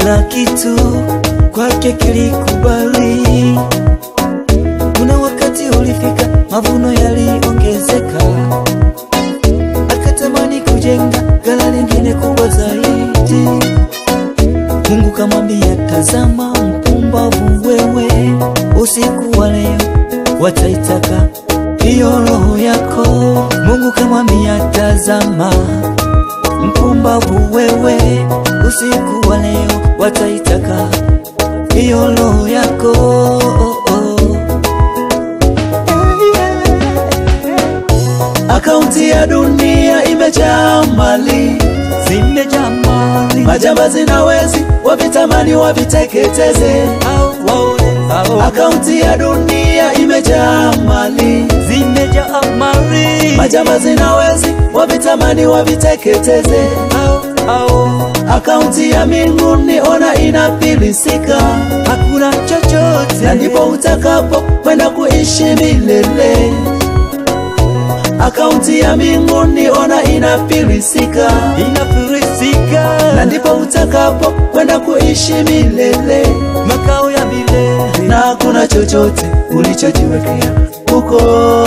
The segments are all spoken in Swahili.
kila kitu kwake kilikubali. Kuna wakati ulifika, mavuno yaliongezeka, akatamani kujenga ghala lingine kubwa zaidi. Mungu kamwambia, tazama mpumbavu wewe, usiku wa leo wataitaka hiyo roho yako. Mungu kamwambia, tazama mpumbavu wewe, usiku wa leo wataitaka hiyo roho yako. Akaunti ya dunia imejaa mali, zimejaa mali, majambazi na wezi wavitamani waviteketeze. Au waone au Akaunti ya dunia imejaa mali, zimejaa mali majambazi na wezi wavitamani waviteketeze. au au Akaunti ya mbinguni ona inafilisika, hakuna chochote na ndipo utakapo kwenda kuishi milele. Akaunti ya mbinguni ona inafilisika, inafilisika na ndipo utakapo kwenda kuishi milele, makao ya milele na hakuna chochote ulichojiwekea huko.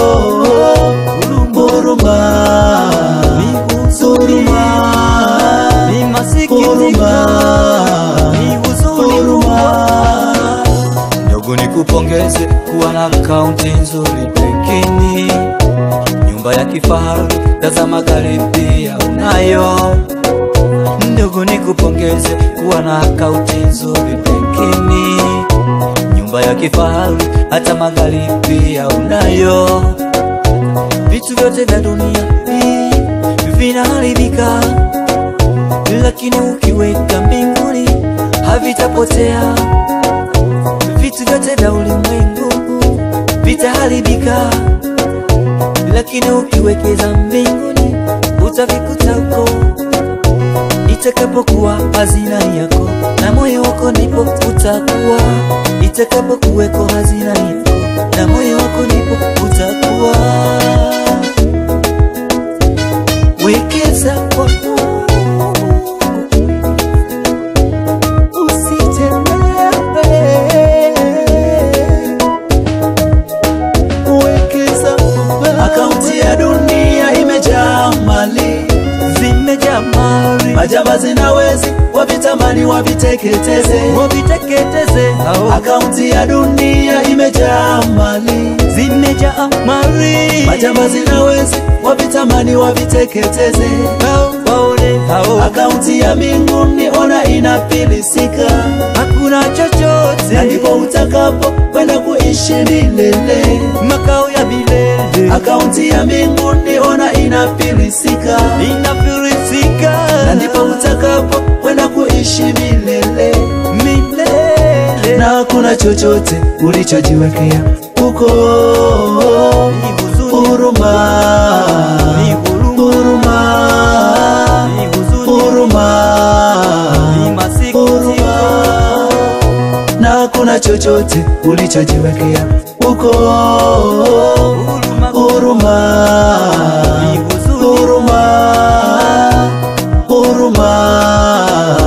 Huruma, ni huzuni huruma, ni masikitiko huruma, ni huzuni huruma. ndugu nikupongeze kuwa na akaunti nzuri benkini nyumba ya kifahari tazama gari pia unayo ndugu nikupongeze kuwa na akaunti nzuri benkini nyumba ya kifahari hata magari pia unayo vitu vyote vya dunia hii vinaharibika lakini ukiweka mbinguni havitapotea vitu vyote vya ulimwengu vitaharibika, lakini ukiwekeza mbinguni utavikuta huko. Itakapokuwa hazina yako na moyo wako, ndipo utakuwa. Itakapokuweko hazina yako na moyo wako, ndipo utakuwa. Wekeza kwa Mungu, usichelewe. Wekeza kwa akaunti ya dunia imejaa mali, Zimejaa mali majambazi na wezi wavitamani waviteketeze. waviteketeze hao, Akaunti ya dunia imejaa mali, zimejaa mali majambazi na wezi wavitamani waviteketeze. hao, waone hao, Akaunti ya mbinguni ona inafilisika, hakuna na chochote ndipo utakapo kwenda kuishi milele. makao ya milele Akaunti ya mbinguni ona inafilisika, inafilisika na ndipo utakapo kwenda kuishi milele, milele na hakuna chochote ulichojiwekea huko. Ni huzuni, Huruma, ni huruma, huruma, ni huzuni, huruma, ni masikitiko, huruma, na hakuna chochote ulichojiwekea huko. huruma, Huruma, ni huzuni, huruma, huruma,